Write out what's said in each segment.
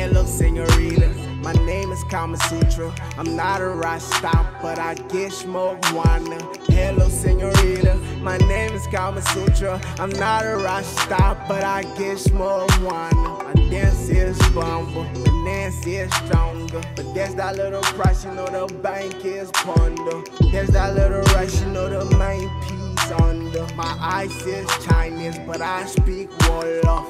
Hello, senorita. My name is Kama Sutra. I'm not a Rasta, but I get smoke wanna. Hello, senorita. My name is Kama Sutra. I'm not a Rasta, but I get smoke wanna. My dance is bumble, my dance is stronger. But there's that little price, you know the bank is ponder. There's that little rush, you know the main piece under. My eyes is Chinese, but I speak Wolof.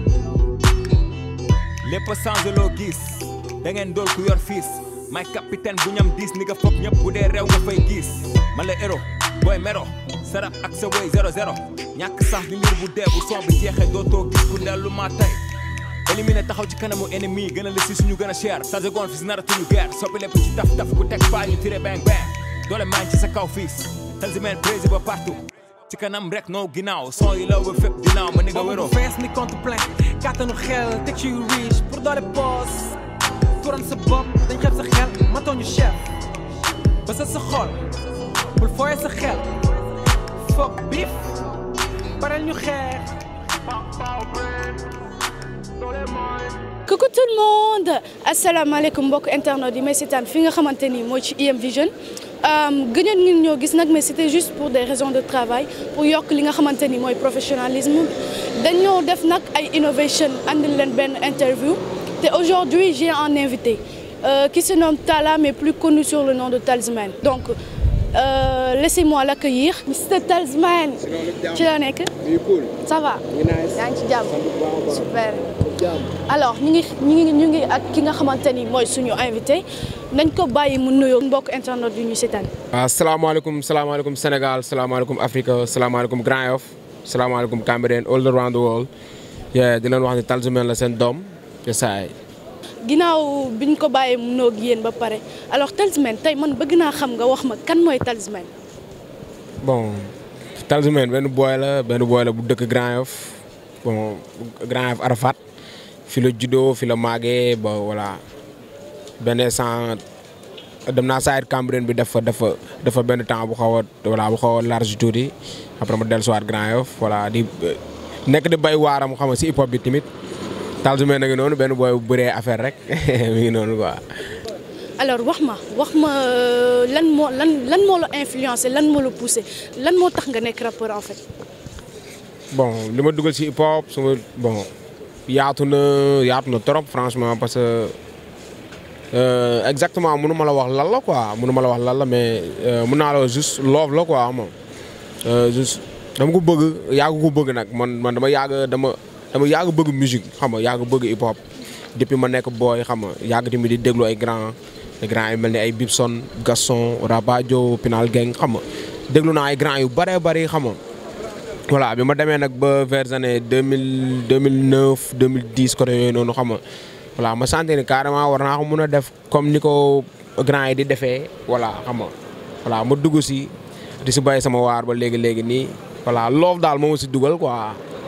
lépp a changé loo gis da ngeen dool ku yor fiis may capitaine bu ñam diis ni nga foog ñëpp bu dee réew nga fay gis man la héros booy mero sarap ak sa wéy zéro zéro ñàkk sax di mbir bu dee bu son bi jeexee dootoo gis ku dellu maa tey éliminé taxaw ci kanamu ennemi gën a la si suñu gën a cher sa seconde fi si naratuñu guerre soppi lépp ci taf taf ku teg faa ñu tiré bang bang doole maa ngi ci sa kaw fiis Tanzimène prési ba partout ci kanam rek noo ginnaaw son yi law ba fépp ginnaaw ma ni nga wéroo bu fees ni compte plein kàttanu xel teg ci yu riche pour doole poos turan sa bopp dañ xeeb sa xel matooñu chef ba sa sa xol bul fooye sa xel foog bif parel ñu xeex coucou tout le monde asalaamaaleykum mbokk internet yi may seetaan fi nga xamante ni mooy ci IM Vision gëjoon ngeen ñoo gis nag mais c'était juste pour des raisons de travail pour yokk li nga xamante ni mooy professionnalisme dañoo def nag ay innovation andil leen benn interview te aujourd'hui j'ai un invité euh, qui se nomme Talla mais plus connu sur le nom de Talisman donc euh, laissez-moi l'accueillir Mr Talisman ci la nekk ça va yaa ngi ci jàmm super alors ñu ngi ñu ngi ñu ngi ak ki nga xamante ni mooy suñu invité nañ ko bàyyi mu nuyoo mbokk internet yu ñu seetaan. waaw salaamaaleykum salaamaaleykum Sénégal salaamaaleykum Afrique salaamaaleykum Grand Yoff salaamaaleykum Cambérène all around the world di leen wax ni Talisman la seen doom te saay ginnaaw bi ñu ko bàyyee mu nuyoog yéen ba pare alors Talisman tey man bëgg naa xam nga wax ma kan mooy Talisman. bon Talisman benn booy la benn booy la bu dëkk Grand Yoff bon Grand Yoff Arafat fi la juddoo fi la màggee ba voilà benn instant dem naa saa Cambérène bi def fa dafa dafa benn temps bu xaw a voilà bu xaw a large tuuti après ma dellusiwaat Grand Yoff voilà di nekk di bay waaram xam nga si hip hop bi tamit Talisman na ngi noonu benn booy bu bëree affaire rek mi ngi noonu quoi. alors wax ma wax ma lan moo lan lan moo la influencé lan moo la poussé lan moo tax nga nekk rappeur en fait. bon li ma dugal si hip hop suma bon yaatu na yaatu na trop franchement parce que exactement mënu ma la wax lan la quoi mënu ma la wax lan la mais mën naa la wax juste love la quoi moom juste dama ko bëgg yàgg ko bëgg nag man man dama yàgg dama dama yàgg bëgg musique xam nga yàgg bëgg hip hop depuis ma nekk booy xam nga yàgg tamit di déglu ay grand ay grand yu mel ni ay Bibson Gaston Rabadio Pinal Gang xam nga déglu naa ay grand yu bëree bëri xam nga voilà bi ma demee nag ba vers années deux mille deux mille neuf deux mille dix côté yooyu noonu xam nga voilà ma sentir ni carrément war naa ko mun a def comme ni ko grand yi di defee voilà xam nga voilà ma dugg si di si bàyyi sama waar ba léegi léegi nii voilà loof daal moo ma si dugal quoi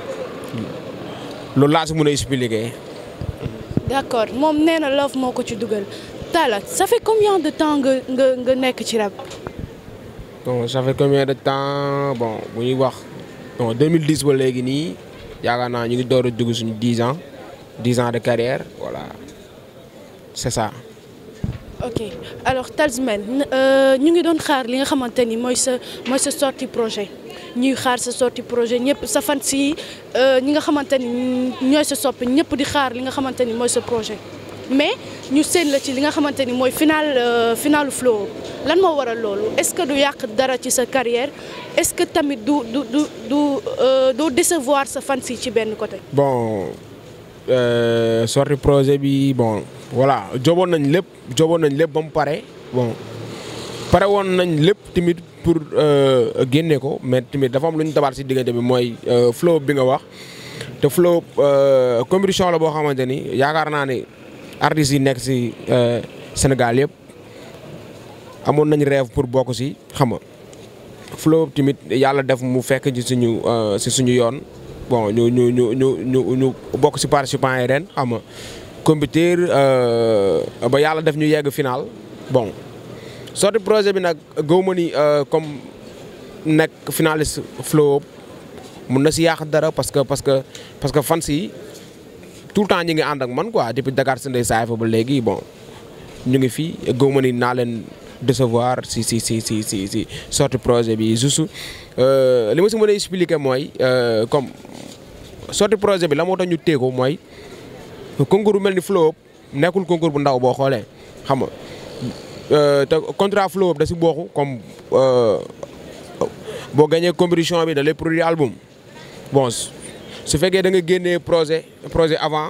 loolu laa si mun a expliquer. d'accord moom nee na love moo ko ci dugal Talla ça fait combien de temps nga nga nga nekk ci rap. bon ça fait combien de temps bon bu ñuy wax bon 2010 ba léegi nii yaakaar naa ñu ngi door a dugg suñu 10 ans 10 ans de carrière voilà c'est ça. ok alors Talisman ñu ngi doon xaar li nga xamante ni mooy sa mooy sa sortie projet ñuy xaar sa sortie projet ñëpp sa fan si ñi nga xamante ni ñooy sa soppi ñëpp di xaar li nga xamante ni mooy sa projet mais ñu seen la ci li nga xamante ni mooy final finalu flow lan moo waral loolu est-ce que du yàq dara ci sa carrière est-ce que tamit du du du du doo décevoir sa fan si ci benn côté. bon euh, sortie projet bi bon voilà joboon nañ lépp joboon nañ lépp ba mu pare bon pare woon nañ lépp tamit pour génne ko mais tamit dafa am lu ñu tabaat si diggante bi mooy flow bi nga wax te flow compétition la boo xamante ni yaakaar naa ne artistes yi nekk si Sénégal yëpp amoon nañ rêve pour bokk si xam nga flow tamit yàlla def mu fekk ci suñu si suñu yoon bon ñu ñu ñu ñu ñu ñu bokk si participants yi ren xam nga compétir ba yàlla def ñu yegg final bon sorti projet bi nag gëw ma ni comme nekk finaliste flow mun na si yàq dara parce que parce que parce que fans yi tout le temps ñi ngi ànd ak man quoi depuis Dakar Sendey saay fa ba léegi bon ñu ngi fii góob ma ni naa leen décevoir si si si si si si sorti projet bi juste li ma si mën a expliquer mooy comme sorti projet bi la moo tax ñu téye ko mooy concours bu mel ni Flow Up nekkul concours bu ndaw boo xoolee xam nga te contrat Flow Up da si bokk comme boo gagné compétition bi da lay produire album bon su fekkee da nga génnee projet projet avant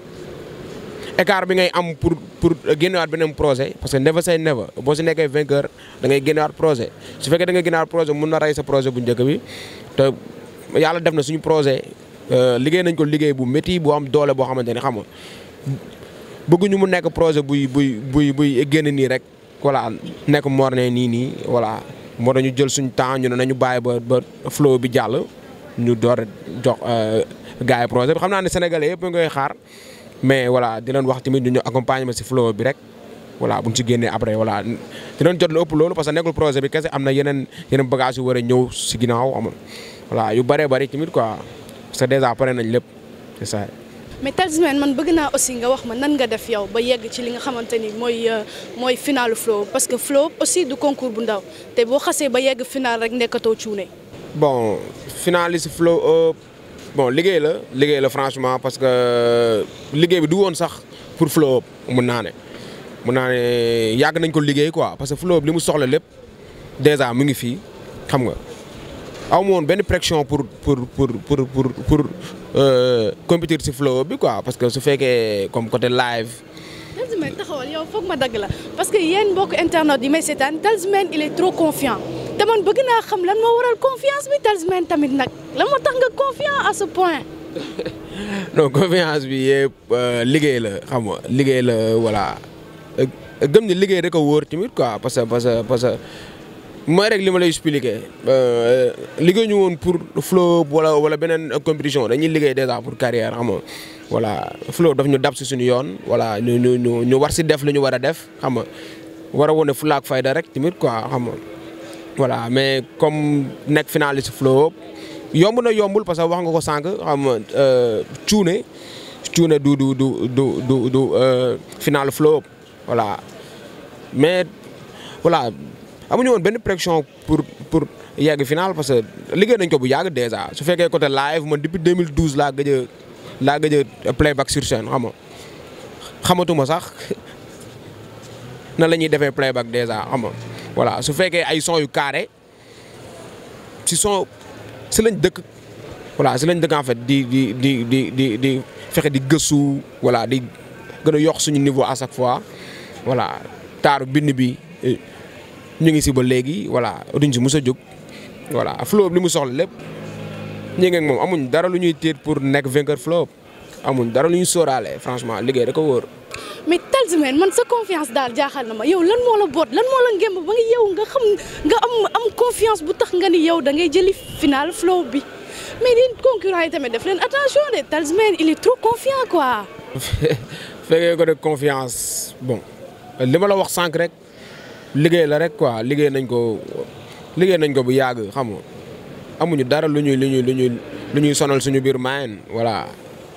écart bi ngay am pour pour génnewaat beneen projet parce que never say never boo si nekkee vainqueur da ngay génnewaat projet su fekkee da nga génnewaat projet mun na rey sa projet bu njëkk bi te yàlla def na suñu projet liggéey nañ ko liggéey bu métti bu am doole boo xamante ni xam nga bëgguñu mu nekk projet buy buy buy buy génn nii rek voilà nekk morne nii nii voilà moo tax ñu jël suñu temps ñu ne nañu bàyyi ba ba flow bi jàll ñu door a jox gars yi projet bi xam naa ne sénégalais yëpp nga koy xaar mais voilà di leen wax tamit ñu ñu accompagner ma si flow bi rek voilà bu ñu ci génnee après voilà dinañ jot lu ëpp loolu parce que nekkul projet bi kese am na yeneen yeneen bagage yu war a ñëw si ginnaaw am voilà yu bëree bëri tamit quoi parce que déjà pare nañ lépp c'est ça. mais Talisman man bëgg naa aussi nga wax ma nan nga def yow ba yegg ci li nga xamante ni mooy mooy finalu Flow parce que Flow aussi du concours bu ndaw te boo xasee ba yegg final rek nekkatoo cuune. bon finaliste Flow Up bon liggéey la liggéey la franchement parce que liggéey bi du woon sax pour Flow Up mun naa ne mun naa ne yàgg nañ ko liggéey quoi parce que Flow Up li mu soxla lépp déjà mu ngi fii xam nga aw ma woon benn pression pour pour pour pour pour pour compétir si Flow Up bi quoi parce que su fekkee comme côté live. Talisman taxawal yow foog ma dagg la parce que yéen mbokk internet yi may seetaan Talisman il est trop confiant te man bëgg naa xam lan moo waral confiance bi Talisman tamit nag lan moo tax nga confiant à ce point. non confiance bi yëpp liggéey la xam nga liggéey la voilà gëm ni liggéey rek a wóor tamit quoi parce que parce que parce que mooy rek li ma lay expliquer liggéey ñu woon pour Flow Up wala wala beneen compétition dañuy liggéey déjà pour carrière xam nga voilà Flow Up daf ñu dab si suñu yoon voilà ñu ñu ñu ñu war si def lu ñu war a def xam nga war a wone fulla ak fayda rek tamit quoi xam nga voilà mais comme nekk finaliste Flow Up yomb na yombul parce que wax nga ko sànq xam nga cuune cuune du du du du du du final Flow Up voilà mais voilà amuñu woon benn pression pour pour yegg final parce que liggéey nañ ko bu yàgg déjà su fekkee côté live man depuis 2012 laa gëj a laa gëj a playback sur scène xam nga xamatuma sax na la ñuy defee playback déjà xam nga voilà su fekkee ay son yu carré si son si lañ dëkk voilà si lañ dëkk en fait di di di di di di fexe di gëstu voilà di gën a yokk suñu niveau à chaque fois voilà taaru bind bi ñu ngi si ba léegi voilà duñ si mës a jóg voilà Flow Up li mu soxla lépp ñi ngi ak moom amuñ dara lu ñuy tiit pour nekk vainqueur Flow Up amuñ dara lu ñuy sóoraale franchement liggéey da ko wóor. mais Talisman man sa confiance daal jaaxal na ma yow lan moo la boot lan moo la ngemb ba nga yow nga xam nga am am confiance bu tax nga ni yow da ngay jëli final Flow Up bi mais yéen concurrent yi tamit def leen attention de Talisman il est trop confiant quoi. fekkee ko de confiance bon li ma la wax sànq rek liggéey la rek quoi liggéey nañ ko liggéey nañ ko bu yàgg xam nga amuñu dara lu ñuy lu ñuy lu ñuy lu ñuy sonal suñu biir mayen voilà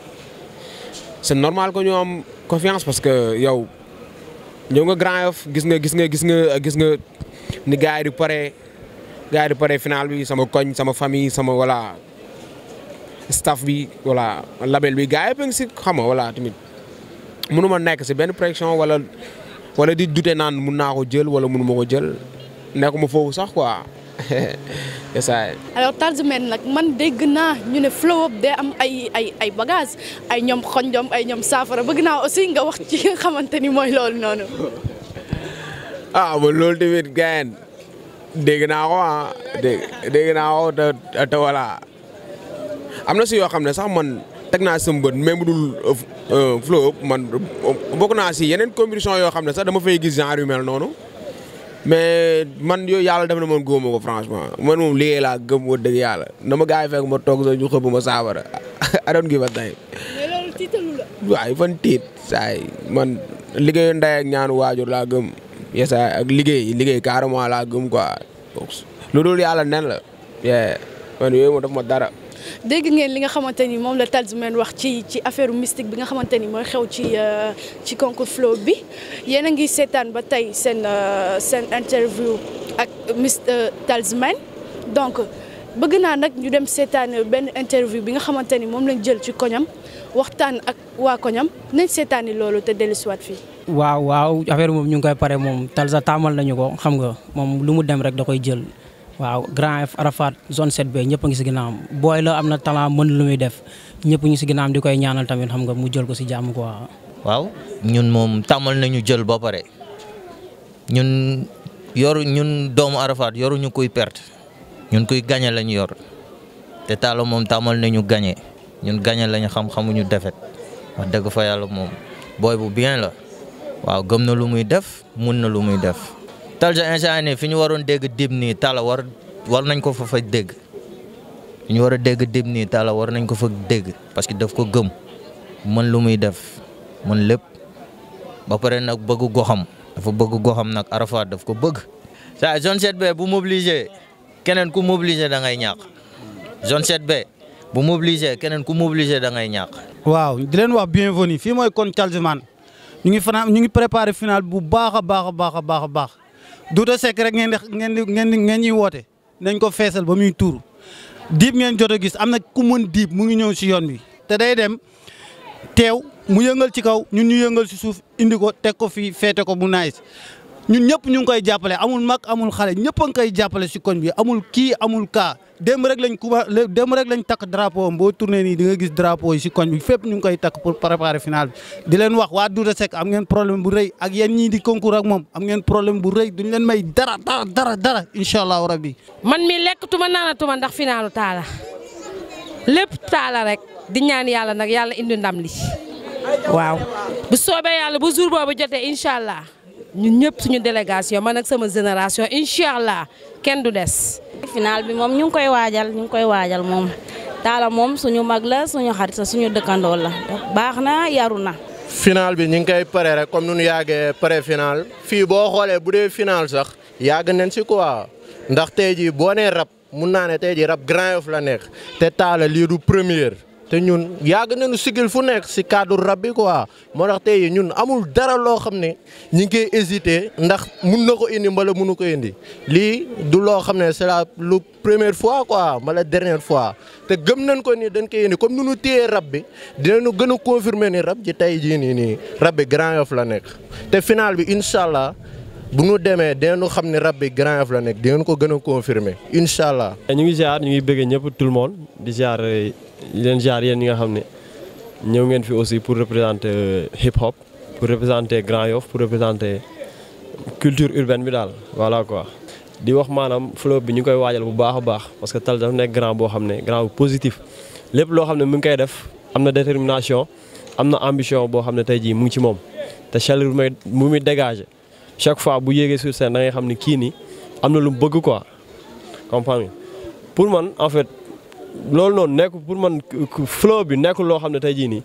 c'est normal que ñu am confiance parce que yow ñëw nga Grand Yoff gis nga gis nga gis nga gis nga ni gars yi di pare gars yi di pare final bi sama koñ sama famille sama voilà staff bi voilà label bi gars yëpp a ngi si xam nga voilà tamit mënu ma nekk si benn pression wala wala di dute naan mun naa ko jël wala mënu ma ko jël nekkuma foofu sax quoi c'est ça. alors Talisman nag man dégg naa ñu ne Flow Up day am ay ay ay bagages ay ñoom xonjom ay ñoom saafara bëgg naa aussi nga wax ci nga xamante ni mooy loolu noonu. ah man loolu tamit gayen dégg naa ko ah dégg dégg naa ko te te voilà am na si yoo xam ne sax man teg naa sama bët même bu dul Flow Up man bokk naa si yeneen compétition yoo xam ne sax dama fay gis genre yu mel noonu. mais man yooyu yàlla def na man góoma ko franchement man moom liggéey laa gëm wa dëgg yàlla na ma gars yi fekk ma toog sax ñu xëpp ma saafara I don't give a damn mais loolu tiitalu la. waaye fan tiit saay man liggéeyu ndey ak ñaanu waajur laa gëm yesaay ak liggéey liggéey carrément laa gëm quoi lu dul yàlla nen la yee man yooyu moo def ma dara dégg ngeen li nga xamante ni moom la Talsman wax ci ci affaire mystique bi nga xamante ni mooy xew ci ci concours flow bi yéen a ngi seetaan ba tey seen seen interview ak Mr Talsman donc bëgg naa nag ñu dem seetaan benn interview bi nga xamante ni moom lañ jël ci koñam waxtaan ak waa koñam nañ seetaani loolu te dellusiwaat fii. waaw waaw affaire moom ñu ngi koy pare moom Talsa taamal nañu ko xam nga moom lu mu dem rek da koy jël. waaw Grand F Arafat zone 7B ñëpp a ngi si ginnaawam booy la am na talent mën lu muy def ñëpp ñu si ginnaawam di koy ñaanal tamit xam nga mu jël ko si jàmm quoi. waaw ñun moom tàmmal nañu jël ba pare ñun yoru ñun doomu Arafat yoruñu kuy perte ñun kuy gañe lañu yor te Talla moom tàmmal nañu gañe ñun gañe lañu xam xamuñu defet wax dëgg fa yàlla moom booy bu bien la waaw gëm na lu muy def mun na lu muy def. Talsa instant nii fi ñu waroon dégg dib nii Talla war war nañ ko fa fa dégg fi ñu war a dégg dib nii Talla war nañ ko fa dégg parce que daf ko gëm mën lu muy def mën lépp ba pare nag bëgg goxam dafa bëgg goxam nag Arafat daf ko bëgg. saa zone 7B bu mobilisé keneen ku mobilisé da ngay ñàkk zone 7B bu mobilisé keneen ku mobilisé da ngay ñàkk. waaw di leen wax bienvenue fii mooy kon Talsman ñu ngi fanaan ñu ngi préparé final bu baax a baax a baax a baax a baax. Douta Seck rek ngeen di ngeen di ngeen di ngeen ñuy woote nañ ko feesal ba muy tuuru diib ngeen jot a gis am na ku mën diib mu ngi ñëw si yoon bi te day dem teew mu yëngal ci kaw ñun ñu yëngal si suuf indi ko teg ko fii feete ko mu naaj ñun ñëpp ñu ngi koy jàppale amul mag amul xale ñëpp a ngi koy jàppale si koñ bi amul kii amul kaa démb rek lañ kuba démb rek lañ takk drapeau am boo tourné nii di nga gis drapeau yi si koñ bi fépp ñu ngi koy takk pour préparer final bi di leen wax waa Douta Seck am ngeen problème bu rëy ak yéen ñii di concours ak moom am ngeen problème bu rëy duñ leen may dara dara dara dara incha allahu rabbi man mi lekkatuma naanatuma ndax finalu Talla lépp Talla rek di ñaan yàlla nag yàlla indi ndam li waaw bu soobee yàlla bu jour boobu jotee incha allah ñun ñëpp suñu délégation man ak sama génération incha allah kenn du des. final bi moom ñu ngi koy waajal ñu ngi koy waajal moom Talla moom suñu mag la suñu xarit la suñu dëkkandoo la baax na yaru na. final bi ñu ngi koy pare rek comme nu ñu yàggee pré final fii boo xoolee bu dee final sax yàgg nañ si quoi ndax tey jii boo nee rap mun naa ne tey jii rap Grand Yoff la nekk te Talla lii du première. te ñun yàgg nañu sigil fu nekk si cadre rab bi quoi moo tax tey ñun amul dara loo xam ne ñu ngi koy hésité ndax mun na ko indi mbala munu ko indi lii du loo xam ne c'est la lu première fois quoi mbala dernière fois te gëm nañ ko ni dañ koy indi comme nu ñu téyee rab bi dinañu gën a confirmer ni rab ji tey jii nii nii rab bi Grand Yoff la nekk te final bi incha allah bu ñu demee dinañu xam ne rab bi Grand Yoff la nekk dinañ ko gën a confirmer incha allah. ñu ngi ziar ñu ngi bëgg ñëpp tout le monde di ziar. di leen jaar yéen ñi nga xam ne ñëw ngeen fi aussi pour représenter hip hop pour représenter Grand Yoff pour représenter culture urbaine bi daal voilà quoi. di wax maanaam flow bi ñu koy waajal bu baax a baax parce que Talla dafa nekk grand boo xam ne grand bu positif lépp loo xam ne mu ngi koy def am na détermination am na ambition boo xam ne tey jii mu ngi ci moom te chaleur bu may mu muy dégager chaque fois bu yéegee sur scène da ngay xam ne kii nii am na lu mu bëgg quoi comprendre pour man en fait. loolu noonu nekk pour man flow bi nekkul loo xam ne tey jii nii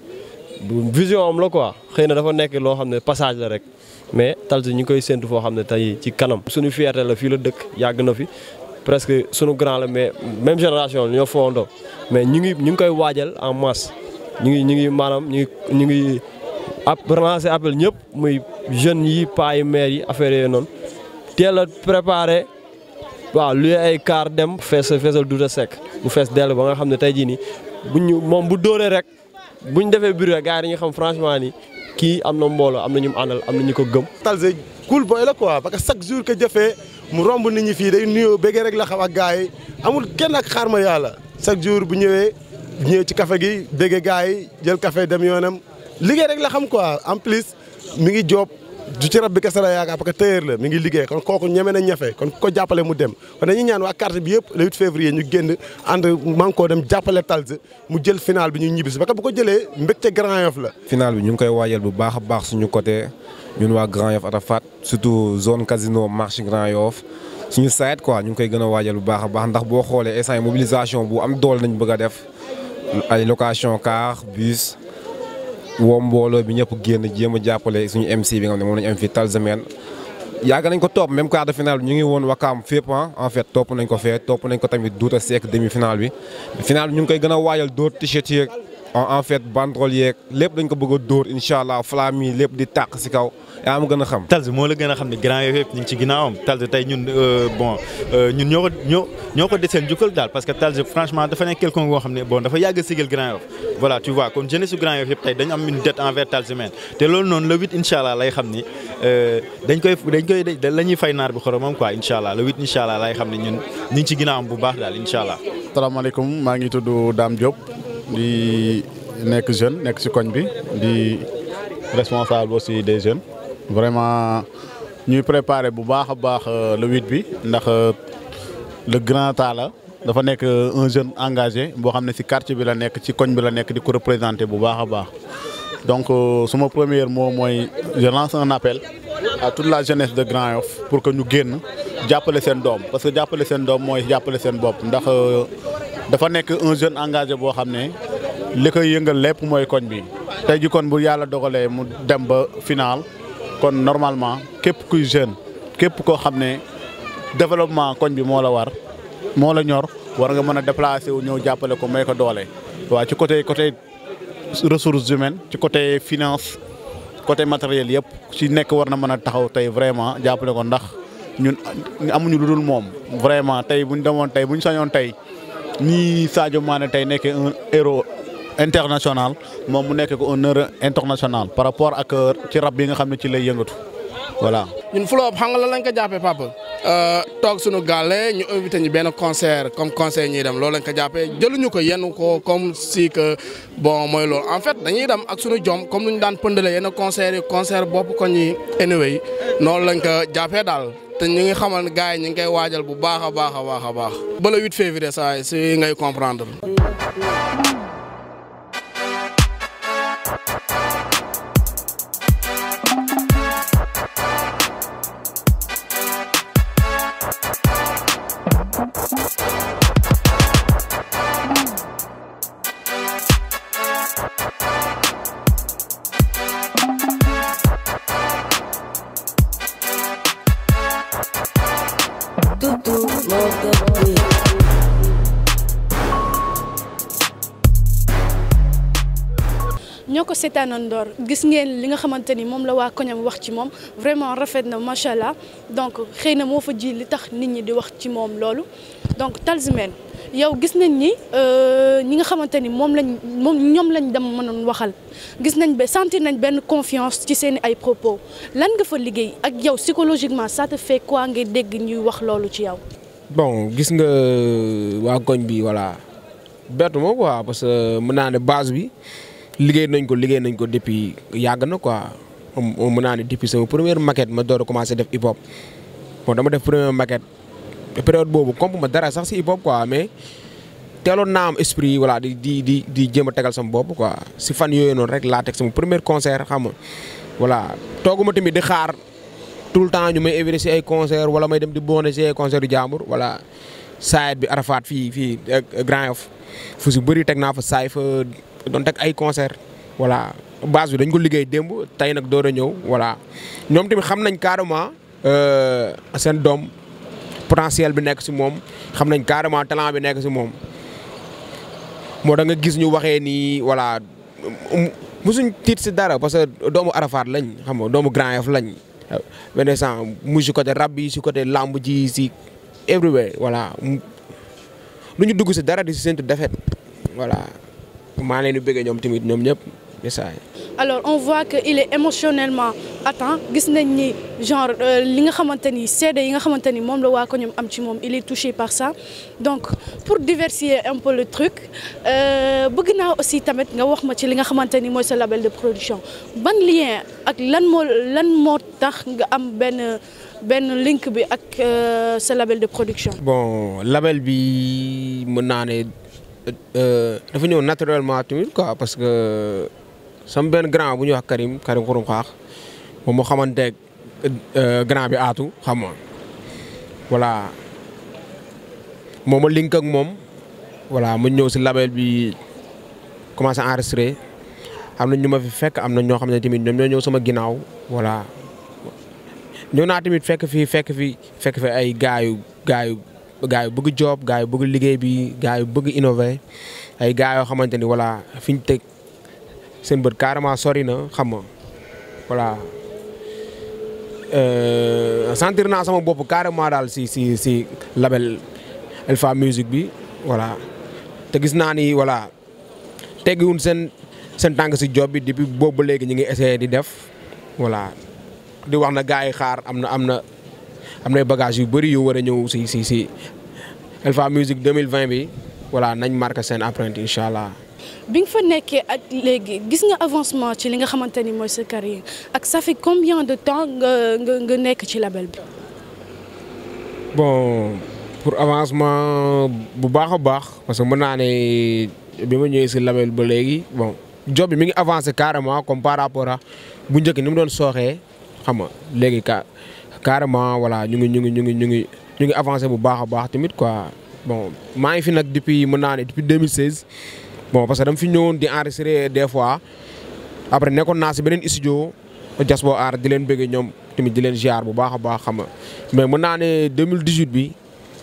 vision am la quoi xëy na dafa nekk loo xam ne passage la rek mais Talsa ñu ngi koy séntu foo xam ne tey ci kanam. suñu fierté la fii la dëkk yàgg na fi presque sunu grand la mais même génération ñoo fondoo mais ñu ngi ñu ngi koy waajal en masse ñu ngi ñu ngi maanaam ñu ngi ñu ngi ab relancer appel ñëpp muy jeunes yi paa yi maires yi affaire yooyu noonu teel a préparé. waaw lu ay car dem fees feesal Douta Seck mu fees dell ba nga xam ne tey jii nii buñ ñu moom bu dóoree rek buñ defee biir rek gars yi dañuy xam franchement ni kii am na mbooloo am na ñu mu àndal am na ñu ko gëm. Talsa cool boy la quoi parce que chaque jour que jëfee mu romb nit ñi fii day nuyoo bëggee rek la xam ak gars yi amul kenn ak xaar ma yàlla chaque jour bu ñëwee ñëwee ci café gi bëggee gars yi jël café dem yoonam liggéey rek la xam quoi en plus mi ngi job du ci rab bi kese la yaakaar parce que tailleur la mi ngi liggéey kon kooku ñeme na ñafe kon ko jàppale mu dem kon dañuy ñaan waa carte bi yëpp le 8 février ñu génn ànd man koo dem jàppale Talsa mu jël final bi ñu ñibbisi parce que bu ko jëlee mbégte Grand Yoff la. final bi ñu ngi koy waajal bu baax a baax suñu côté ñun waa Grand Yoff Arafat surtout zone casino marché Grand Yoff suñu site quoi ñu ngi koy gën a waajal bu baax a baax ndax boo xoolee instant mobilisation bu am doole nañ bëgg a def ay location car bus. woo mbooloo bi ñëpp génn jéem a jàppale suñu MC bi nga xam ne moom lañu am fii Talsman yàgg nañ ko topp même quart de finale bi ñu ngi woon wakaam fépp en fait topp nañ ko fee topp nañ ko tamit Douta Seck demi finale bi finale bi ñu ngi koy gën a waajal dóor t-shirt yeeg en fait banderole yeeg lépp dañ ko bëgg a dóor incha allah flamme yi lépp di tàq si kaw yaa ma gën a xam. Talz moo la gën a xam ne grand yooyu yëpp ñu ngi ci ginnaawam Talz tey ñun bon ñun ñoo ko ñoo ñoo ko deseen jukkal daal parce que Talz franchement dafa nekk quelqu'un boo xam ne bon dafa yàgg a sigal grand yoff voilà tu vois comme jeunesse su grand yoff yëpp tey dañu am une dette envers Talz men te loolu noonu le huit incha allah lay xam ni dañ koy dañ koy la ñuy fay naar bi xoromam quoi incha allah le huit incha allah lay xam ne ñun ñu ngi ci ginnaawam bu baax daal incha allah. salaamaaleykum maa ngi tudd Dame Diop di nekk jeune nekk si koñ bi di responsable aussi des jeunes. vraiment ñuy préparer bu baax a baax le huit bi ndax le grand Talla dafa nekk un jeune engagé boo xam ne ci quartier bi la nekk ci koñ bi la nekk di ko représenter bu baax a baax donc suma premier mot mooy je lance un appel à toute la jeunesse de Grand Yoff pour que ñu génn jàppale seen doom parce que jàppale seen doom mooy jàppale seen bopp ndax dafa nekk un jeune engagé boo xam ne li koy yëngal lépp mooy koñ bi tey ji kon bu yàlla dogalee mu dem ba final kon normalement képp kuy jeune képp koo xam ne développement koñ bi moo la war moo la ñor war nga mën a déplacer wu ñëw jàppale ko may ko doole. waaw ci côté côté ressources humaines ci côté finance côté matériel yëpp ci nekk war na mën a taxaw tey vraiment jàppale ko ndax ñun amuñu lu dul moom. vraiment tey bu ñu demoon tey bu ñu sañoon tey nii Sadio Mané tey nekkee un héros international moom mu nekk ko un heure international par rapport ak ci rab bi nga xam ne ci lay yëngatu voilà. ñun Flop xam nga lan lañ ko jàppee papa toog suñu gàlle ñu invité ñu benn concert comme concert ñuy dem loolu lañ ko jàppee jëluñu ko yenn ko comme si que bon mooy loolu en fait dañuy dem ak suñu jom comme nu ñu daan pëndale yenn concert yi concert bopp ko ñi anyway noonu lañ ko jàppee daal te ñu ngi xamal ne gars yi ñu ngi koy waajal bu baax a baax a baax a baax ba le 8 février saa si ngay comprendre. ñoo ko seetaanandoor gis ngeen li nga xamante ni moom la waa koñam wax ci moom vraiment rafet na macha allah donc xëy na moo fa ji li tax nit ñi di wax ci moom loolu donc Talz Men yow gis nañ ni ñi nga xamante ni moom lañ moom ñoom lañ dem mënoon waxal gis nañ ba sentir nañ benn confiance ci seen ay propos lan nga fa liggéey ak yow psychologiquement ça te fait quoi ngay dégg ñuy wax loolu ci yow. bon gis nga waa koñ bi voilà bettu ma quoi parce que mën naa ne base bi. liggéey nañ ko liggéey nañ ko depuis yàgg na quoi mën naa ne depuis sama première maquette ma door a commencé def hip hop bon dama def première maquette période boobu comp ma dara sax si hip hop quoi mais teeloon naa am esprit voilà di di di di jéem a tegal sama bopp quoi si fan yooyu noonu rek laa teg sama premier concert xam nga voilà tooguma tamit di xaar tout le temps ñu may invité si ay concert wala may dem di boone si ay concert yu jàmbur voilà saayit bi Arafat fii fii Grand Yoff fu si bëri teg naa fa saay fa doon teg ay concert voilà base bi dañ ko liggéey démb tey nag door a ñëw voilà ñoom tamit xam nañ carrément seen doom potentiel bi nekk si moom xam nañ carrément talent bi nekk si moom moo da nga gis ñu waxee nii voilà musuñ tiit si dara parce que doomu Arafat lañ xam nga doomu Grand Yoff lañ benn sant mu si côté rab bi si côté lamb ji si everywhere voilà lu ñu dugg si dara di si séntu defet voilà maa leen di bëggee ñoom tamit ñoom ñëpp message alors on voit que il est émotionnellement atteint gis nañ ni genre li nga xamante ni seede yi nga xamante ni moom la waa ko ñoom am ci moom il est touché par ça donc pour diversifier un peu le truc bëgg naa aussi tamit nga wax ma ci li nga xamante ni mooy sa label de production ban lien ak lan moo lan moo tax nga am benn benn link bi ak sa label de production. bon label bi mën naa ne dafa ñëw naturellement tamit quoi parce que. sama benn grand bu ñuy wax Karim Karim xurum xaax moom moo xamanteeg grand bi aatu xam nga voilà moom ma link ak moom voilà mu ñëw si label bi commencé enregistré am na ñu ma fi fekk am na ñoo xam ne tamit ñoom ñoo ñëw sama ginnaaw voilà ñëw naa tamit fekk fi fekk fi fekk fi ay gars yu gars yu gars yu bëgg job gars yu bëgg liggéey bi gars yu bëgg innover ay gars yoo xamante ni voilà fi ñu teg seen bët carrément sori na xam nga voilà sentir naa sama bopp carrément daal si si si label Alpha Music bi voilà te gis naa ni voilà teggiwun seen seen tànk si job bi depuis boobu ba léegi ñu ngi essayé di def voilà di wax na gars yi xaar am na am na am na bagage yu bëri yu war a ñëw si si si Alpha Music 2020 bi voilà nañ marqué seen apprenti incha allah. bi nga fa nekkee ak léegi gis nga avancement ci li nga xamante ni mooy sa carrière ak ça fait combien de temps nga nga nga nekk ci label bi. bon pour avancement bu baax a baax parce que mën naa ne bi ma ñëwee si label ba léegi bon job bi mi ngi avancé carrément comme par rapport à bu njëkk ni mu doon sooxee xam nga léegi ka carrément voilà ñu ngi ñu ngi ñu ngi ñu ngi ñu ngi avancé bu baax a baax tamit quoi bon maa ngi fi nag depuis mën naa ne depuis 2016. bon parce que dama fi ñëwoon di enregistrer des fois après nekkoon naa si beneen studio Jasbo Art di leen bëggee ñoom tamit di leen ziar bu baax a baax xam nga mais mën naa ne 2018 bi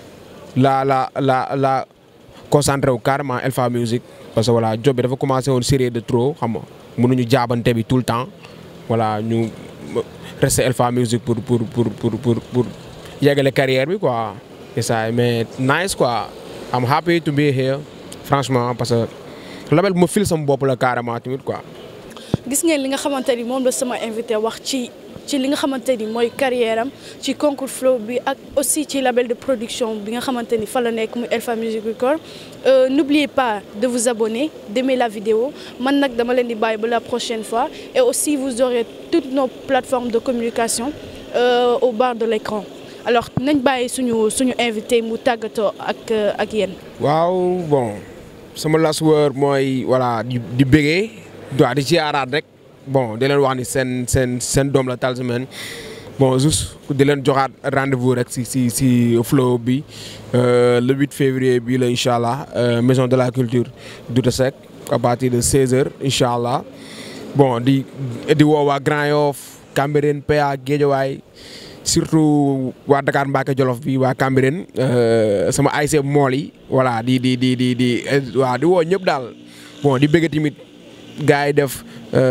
la la la la concentré wu carrément Alpha Music parce que voilà job bi dafa commencé woon série de trop xam nga mënuñu jaabante bi tout le temps voilà ñu resté Alpha Music pour pour pour pour pour pour yeggale carrière bi quoi c'est ça mais nice quoi I'm happy to be here franchement parce que label bu ma fil sama bopp la carrément tamit quoi. gis ngeen li nga xamante ni moom la sama invité wax ci ci li nga xamante ni mooy carrière am ci concours flow bi ak aussi ci label de production bi nga xamante ni fa la nekk muy Alpha Music Record n'oubliez pas de vous abonner d'aimer la vidéo man nag dama leen di bàyyi ba la prochaine fois et aussi vous aurez toutes nos plateformes de communication euh, au bas de l'écran alors nañ bàyyi suñu suñu invité mu tàggatoo ak ak yéen. waaw bon sama last word mooy voilà di di bëggee waaw di ziaraat rek bon di leen wax ni seen seen seen doom la Talisman bon juste di leen joxaat rendez-vous rek si si si flow bi le 8 février bi la incha allah maison de la culture Douta Seck à partir de 16h incha allah bon di di woo waa Grand Yoff Cambérène PA Guédiawaye surtout waa Dakar Mbacke Jolof bi waa Cambérène sama ASC mool yi voilà di di di di di waaw di woo ñëpp daal bon di bëgg tamit gars yi def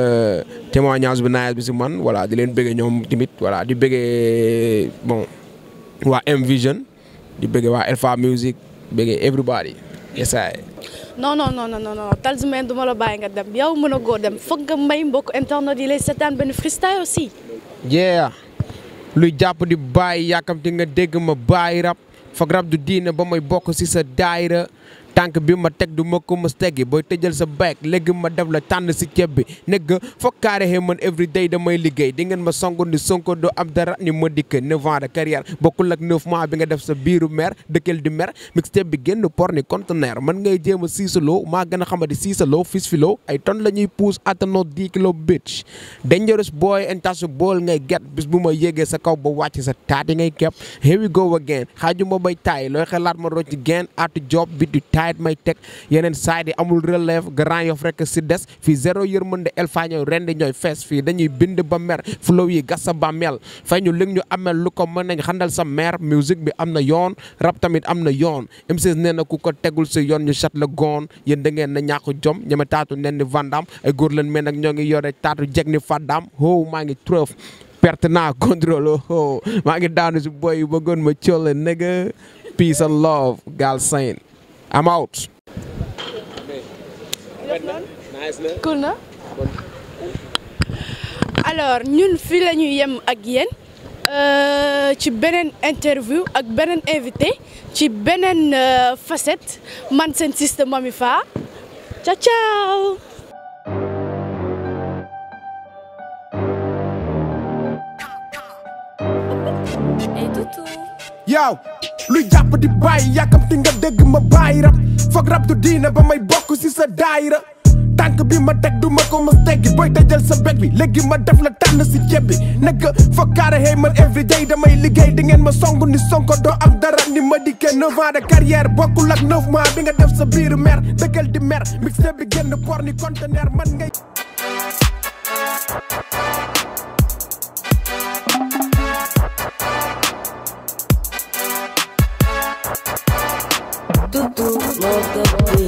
témoignage bi naaj bi si man voilà di leen bëgg ñoom tamit voilà di bëggee bon waa M Vision di bëggee waa Alpha Music bëggee everybody yes I non non non non non Talisman du ma la bàyyi nga dem yow mën a goo dem foog nga may mbokk internet yi lay seetaan benn freestyle aussi. yeah luy jàpp di bàyyi yàkkamti nga dégg ma bàyyi rap foog rap du diine ba may bokk si sa daayira tànk bi ma teg du ma ko mës teggi booy tëjal sa back léegi ma def la tànn si ceeb bi nekk foog carré xëy man every day damay liggéey di ngeen ma songu ni sonko do am dara ni ma dikk neuf ans de carrière bokkul ak neuf mois bi nga def sa biiru mer dëkkal di mer mixtape bi génn por ni conteneur man ngay jéem a siisaloo maa gën a xamadi siisaloo fis filoo ay ton la ñuy pousse attanoo 10 kilo bitch dangerous boy untouchable ngay get bis bu ma yégee sa kaw ba wàcc sa taati ngay kepp here we go again xaaju ma bay taay looy xelaat ma rocc gen atu job bi du taay may teg yeneen side yi amul relève Grand Yoff rek si des fii zéro yërmande Alpha ñooy rendi ñooy fees fii dañuy bind ba mer flow yi gas sa ba mel fay ñu lig ñu amel lu ko mën nañ xandal sa mer musique bi am na yoon rap tamit am na yoon M16 nee na ku ko tegul si yoon ñu chat la goon yéen da ngeen na ñàkk jom ñeme taatu nen ni vandam ay góor leen mais nag ñoo ngi yore taatu jeg ni fadam ho maa ngi trëf perte naa contrôle ho maa ngi daanu si boy yu bëggoon ma coole nigga peace and love gal sain I'm out. cool na alors ñun fii la ñuy yem ak yéen ci beneen interview ak beneen invité ci beneen facette man seen système Mamy Fa ciao ciao. yow luy jàpp di bàyyi yàkkamti nga dégg ma bàyyi rap foog rap du diine ba may bokk si sa daayira tànk bi ma teg du ma ko mës teggi booy tëjal sa beg bi léegi ma def la tànn si ceeb bi nekk foog carré hey man every day damay liggéey di ngeen ma song ni sonko doo am dara ni ma dikkee neuf ans de carrière bokkul ak neuf mois bi nga def sa biiru mer dëkkal di mer mixte bi génn por ni conteneur man ngay the beat.